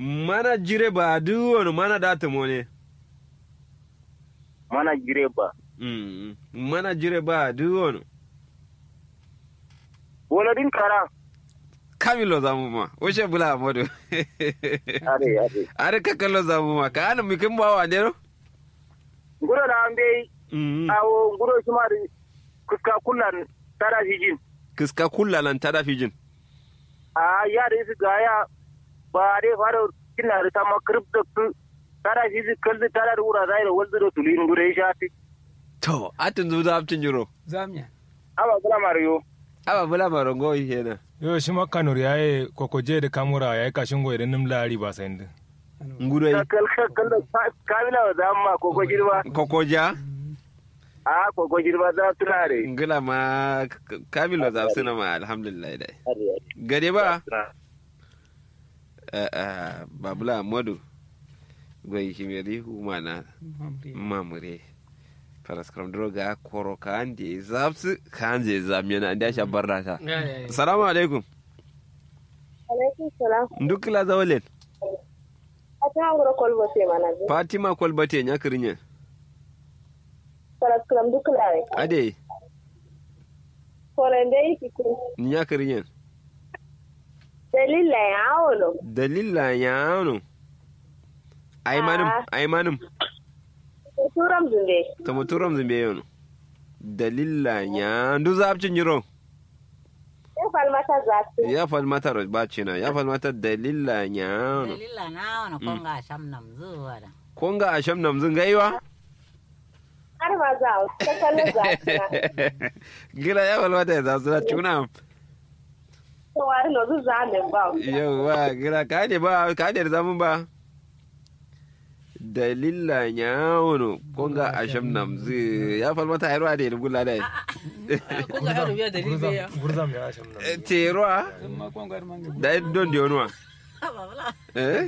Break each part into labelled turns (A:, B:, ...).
A: mana jire ba duwon mana data mone
B: mana jire ba
A: Mm, mana jire ba duwon
B: wala din kara
A: kamilo zamu ma wuce bula amadu
B: are are
A: are kakalo zamu ma ka ana mikin bawa ne ro
B: nguro da ambe
A: Mm,
B: awo nguro shima da kuska kullan tara hijin
A: kiska kullalan tada fijin
B: a ya da su gaya ba dai fara kina da ta makrib da ku tara hijin kalzi tara da wura zai da wanzu da tulin nguro ya shafi
A: to atin zu da aptin jiro
C: zamya
B: aba kula mariyo
A: aba bula marongo kenan
D: yo shi makanur yaye kokoje da kamura yayi kashin goyi da nimla riba sai ndin
A: ngudai
B: kal kal da kamila wa zamma koko girma
A: kokoja
B: a koko girma za tunare
A: ngila ma k- kamilo za suna ma alhamdulillah dai gade ba Eh, eh, babula amadu gwai himeri humana mamure paraskram droga koro ka ande zapsu ka ande zamyana ande asha barra ta assalamu alaikum
E: alaikum salam
A: ndukila zawalen
E: a ta ngoro kolbo se mana bi
A: fatima kolbate nyakrinya
E: salat kalam duklare
A: ade
E: kore ndey kiku
A: nyakrinya
E: dalila ya awolo
A: dalila yano aymanum
E: Ah.
A: aymanum
E: turam zunde
A: tamo turam zimbe yono dalila nya ndu zapcin jiro
E: ya falmata zatu
A: ya falmata ro bacina ya falmata dalila nya
F: dalila na wani konga sham nam zuwa da
A: konga asham namzun gaiwa
E: har ma za a ta kallon zatu na
A: gila ya falmata ya zasu tuna
E: to wari no zu za men ba
A: yawa gila ka ne ba ka ne da zamun ba dalila nya wono konga asham namzu ya falmata ya ruwa da ya gula da
C: ko ga yaro biya dalil be ya
D: gurzam ya sham nan
A: te ruwa
C: ma ko ga man
A: da don da yonuwa
F: babula
A: eh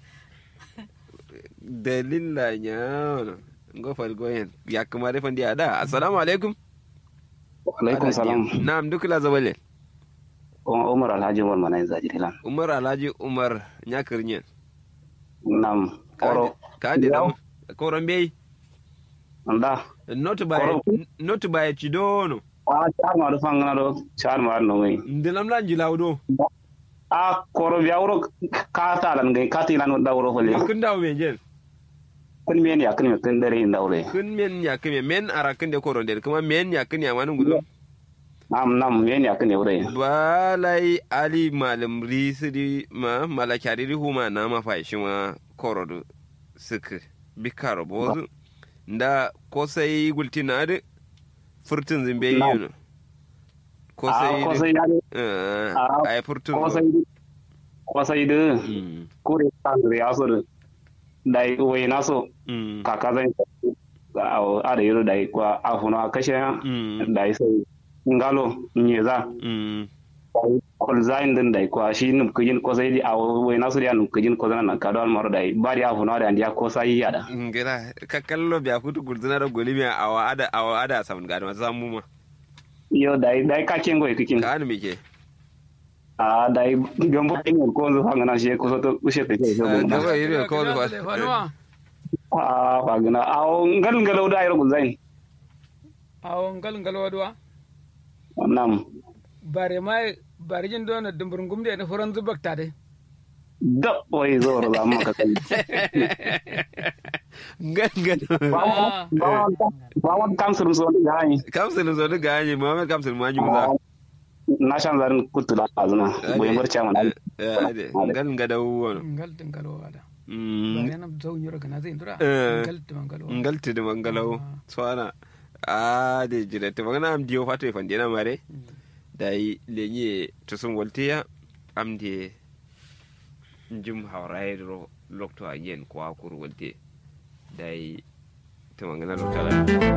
A: dalila nya wono ngo fal goyen ya kuma da fandi ada assalamu alaikum
G: alaikum salam
A: na'am duk la zawale
G: umar alhaji umar mana zaji tilan
A: umar alhaji umar nyakirnyen
G: nam koro
A: ka ande da koron bai
G: nda
A: not by
G: Koro.
A: not by chidono
G: a char ma do fangana do char ma no ngai
A: ndilam lan jilawdo
G: a koro biya wuro ka ta lan ngai ka ti lan da wuro fole
A: kun dawo men jen
G: kun men ya kun kun dare inda wure
A: kun men ya kime men arakin de koron der kuma men ya kin ya manun gudu
G: nam nam men ya kun wure
A: balai ali malam risidi ma malakari huma na ma fa shi ma korodo sik bikaro bozu nda ko sai gultina de furtun zimbe
G: Na'am.
A: yuno ko
G: a
A: sai
G: ko sai ya
A: eh
G: Ah,
A: ay furtun
G: ko sai ko sai de
A: Mm,
G: kure kan ya so de dai wai na so
A: mm,
G: kaka zan a a da yiro dai kwa a funa kashe
A: mm,
G: dai sai ngalo nyeza
A: mm.
G: kol zain din dai kwa shi num kujin ko sai di a wai nasu dia num kujin ko zana ka dal maro dai bari a funa da dia ko sai ya da
A: ngira ka kallo biya kutu gurduna da golimi awa ada awa ada samun gadi masu samu ma
G: yo dai dai ka kengo e kikin
A: ka anu mike
G: a dai gombo tin ko zo hanga na shi ko so to ushe te shi
A: gaba yiri ko da
C: fanuwa
G: a fa gina a ngal ngal da ayro zain
C: awo ngal ngal wadwa
G: nam
C: bare mai bare jin dona dumbur ngumde ne foran zubakta de
G: da wai zo ro da maka kai
A: gangan
C: Ah.
G: ba wan kam sur so da hani
A: kamsul zo duga hanyi muhammad kamsul ma ji muza
G: na shan zarin kutula azuna boy barcha man
A: ngal ngada wono
C: ngal de ngal wada
A: Mm,
C: bare na zaw nyoro kana zai ndura
A: Eh.
C: ngal de ngal wada
A: ngal tidi mangalau swana a de jire te magana am diyo fato e fandina mare dai lenye to sun waltiya am de njum hawrai ro lokto a yen ko akuru walte dai to magana lo kala